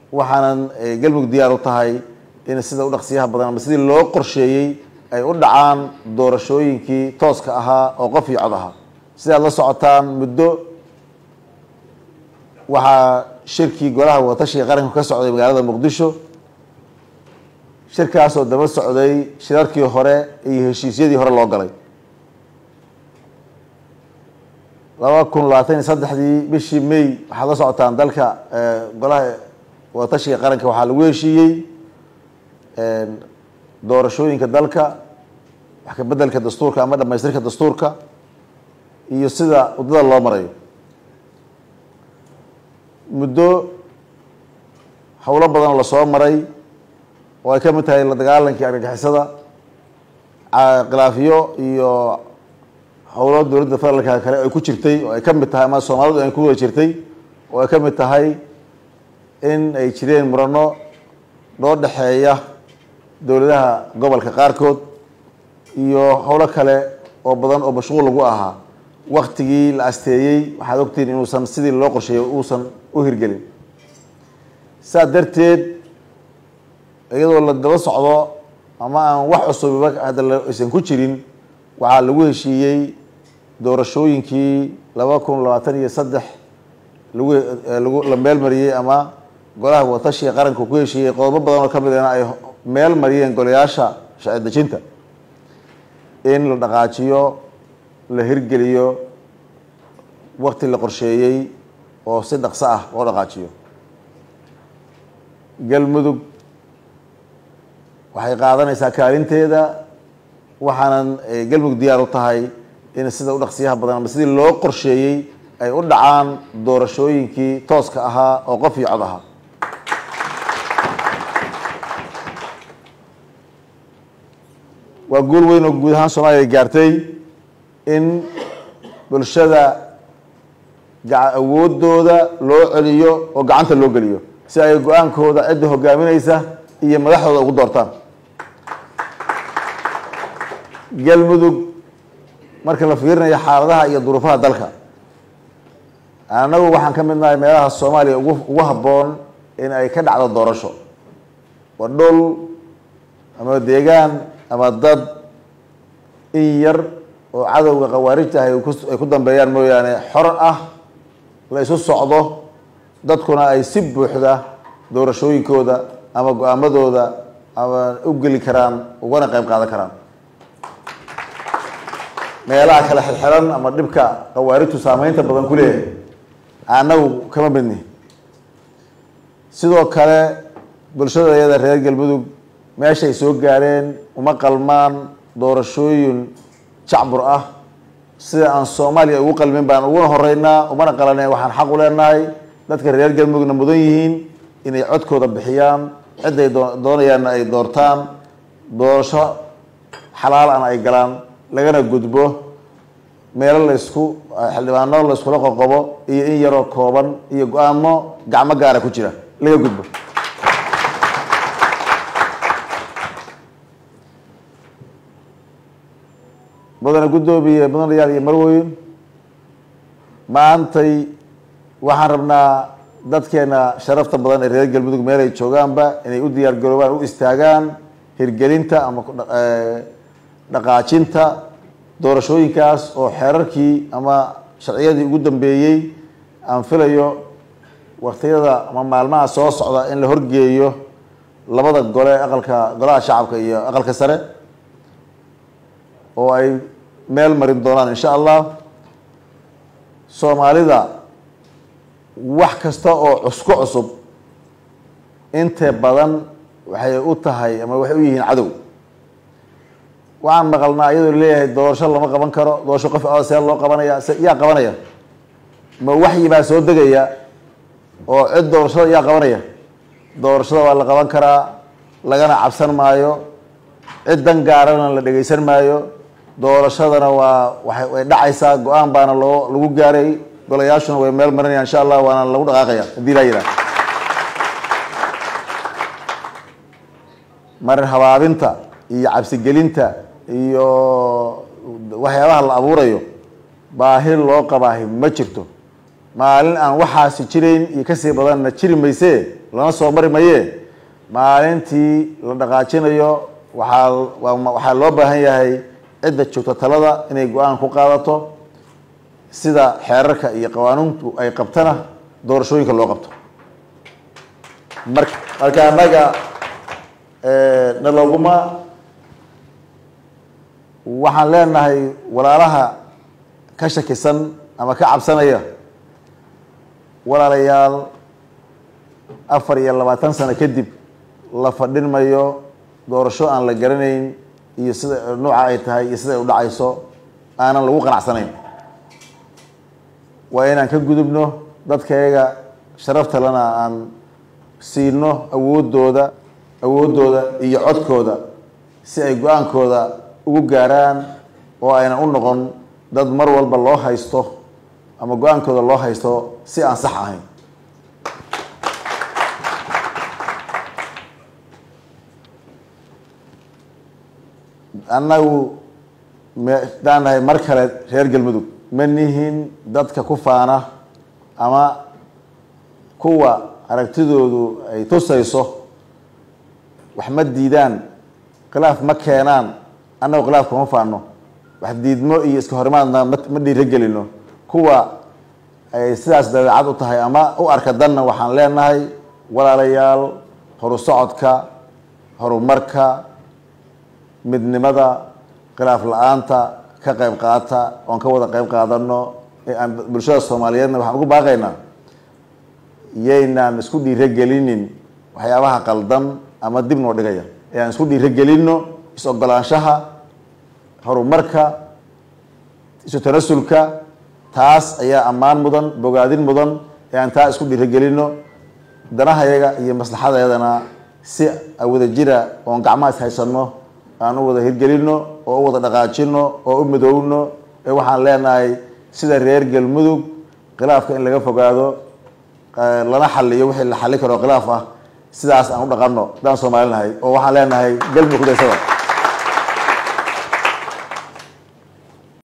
waxaanan galmudug diyaar u tahay in sida u dhaqsiyaha badan ama sidii loo qorsheeyey ay u dhacaan doorashooyinkii tooska ahaa oo qof iyo cod ahaa sidaad la socotaan muddo waxaa shirkii golaha wadatashiga qaranka ka socday magaalada muqdisho shirkaasoo daba socday shirarkii hore iyo heshiisyadii hore loo galay laba kun labaatan iyo saddexdii bishii may waxaad la socotaan dalka golaha wadatashiga qaranka waxaa lagu heshiiyey doorashooyinka dalka wax ka bedelka dastuurka ama dhamaystirka dastuurka iyo sida waddada loo marayo muddo howlo badan lasoo maray oo ay ka mid tahay la dagaalankii argagixisada khilaafiyo iyo howlo dowladda federaalka kale ay ku jirtay oo ay ka mid tahay ama soomaalidu ay ku wada jirtay oo ay ka mid tahay in ay jireen murano loo dhexeeya dowladaha gobolka qaarkood iyo howlo kale oo badan oo mashquul lagu ahaa waktigii la asteeyey waxaad ogtihiin inuusan sidii loo qorsheeyay uusan u hirgelin saa darteed iyadoo la daba socdo ama aan wax cusubiba hadda aysan ku jirin waxaa lagu heshiiyey doorashooyinkii laba kun labaatan iyo saddex lagu lagu la meel mariyey ama golaha wadatashiga qaranka ku heshiiyey qodobo badan oo ka midana ay meel mariyeen golayaasha sharci dejinta in la dhaqaajiyo la hirgeliyo wakti la qorsheeyey oo si dhaqso ah loo dhaqaajiyo galmudug waxay qaadanaysaa kaalinteeda waxaanan galmudug diyaar u tahay in sida u dhaqsiyaha badan ama sidii loo qorsheeyey ay u dhacaan doorashooyinkii tooska ahaa oo qof iyo cod ahaa waa guul weyn oo guud ahaan soomaaliya gaartay in bulshada awoodooda loo celiyo oo gacanta loo geliyo si ay go-aankooda cidda hogaaminaysa iyo madaxdooda ugu doortaan galmudug marka la fiirinayo xaaladaha iyo duruufaha dalka annagu waxaan ka mid nahay meelaha soomaaliya ugu ugu habboon in ay ka dhacdo doorasho waa dhul ama deegaan ama dad in yar oo cadowga khawaarijta ah ay ku dambeeyaan mooyaane xor ah la isu socdo dadkuna ay si buuxda doorashooyinkooda ama go-aamadooda ama u geli karaan ugana qayb qaadan karaan meelaha kale xirxiran ama dhibka khawaarijtu saameynta badan ku leeyahay annagu kama midni sidoo kale bulshada iyada reer galmudug meeshay soo gaareen uma qalmaan doorashooyin jacbur ah sida aan soomaaliya ugu qalmin baan uguna horeynaa umana qalaneen waxaan xaq u leenahay dadka reer galmudugna mudan yihiin inay codkooda bixiyaan cidday doonayaanna ay doortaan doorasho xalaal ana ay galaan lagana gudbo meelo laysku xildhibaano layskula qoqobo iyo in yaroo kooban iyo go-aamo gacmo gaara ku jira laga gudbo mudane guddoomiye mudanayaal iyo marweyn maantay waxaan rabnaa dadkeena sharafta badan ee reer galmudug meel ay joogaanba inay u diyaar garoobaan u istaagaan hirgelinta ama dhaqaajinta doorashooyinkaas oo xeerarkii ama sharciyadii ugu dambeeyey aan filayo waktiyada ama maalmaha soo socda in la horgeeyo labada gole aqalka golaha shacabka iyo aqalka sare oo ay meel marin doonaan insha allah soomaalida wax kasta oo cusku cusub inte badan waxay u tahay ama waxay u yihiin cadow waxaan maqalnaa iyadoo leeyahay doorasho lama qaban karo doorasho qof a see loo qabanaya se yaa qabanaya ma waxyi baa soo degaya oo cid doorashada yaa qabanaya doorashada waa la qaban karaa lagana cabsan maayo cid dan gaarana la dhegeysan maayo doorashadana waa waay way dhacaysaa go-aan baana loo lagu gaaray golayaashuna way meel marinaya insha allah waana lagu dhaqaaqaya haddii laa yidhaha marin habaabinta iyo cabsigelinta iyo waxyaabaha la abuurayo baahi loo qabaahi ma jirto maalin aan waxaasi jirayn iyo kasii badanna jiri maysee lana soo mari maye maalintii la dhaqaajinayo waxaa waxaa loo baahan yahay cidda joogta talada inay go-aan ku qaadato sida xeerarka iyo qawaanuuntu ay qabtana doorashooyinka loo qabto mar marka annaga naloguma waxaan leenahay walaalaha ka shakisan ama ka cabsanaya walaalayaal afar iyo labaatan sano kadib la fadhin mayo doorasho aan la garanayn iyo sida nooca ay tahay iyo sida ay u dhacayso aanan lagu qanacsanayn waa inaan ka gudubno dadkayaga sharaftalena aan siino awoodooda awooddooda iyo codkooda si ay go-aankooda ugu gaaraan oo aynan u noqon dad mar walba loo haysto ama go-aankooda loo haysto si aan sax ahayn annagu daan nahay mar kale reer galmudug ma nihin dadka ku faana ama kuwa aragtidoodu ay tusayso wax ma diidaan khilaaf ma keenaan annagu khilaaf kuma faano wax diidmo iyo iska horimaadna ma dhiiragelino kuwa ay sidaas dabeecad u tahay ama u arka danna waxaan leenahay walaalayaal horu socodka horumarka midnimada khilaaf la-aanta ka qayb qaata oon ka wada qayb qaadano aan bulshada soomaaliyeedna waxaan ugu baaqaynaa yaynaan isku dhiirogelinin waxyaabaha qaldan ama dib noo dhigaya ee aan isku dhiirogelino is-ogolaanshaha horumarka isu tanasulka taas ayaa ammaan mudan bogaadin mudan ee aan taa isku dhiirogelino danahayaga iyo maslaxadayadana si wada jira oon gacmaha is haysano aan u wada hirgelino oo u wada dhaqaajino oo u midoowno ee waxaan leenahay sida reer galmudug khilaafka in laga fogaado lana xaliyo wixii la xali karo khilaaf ah sidaas aan u dhaqano haddaan soomaalinahay oo waxaan leenahay galmudug kudaysada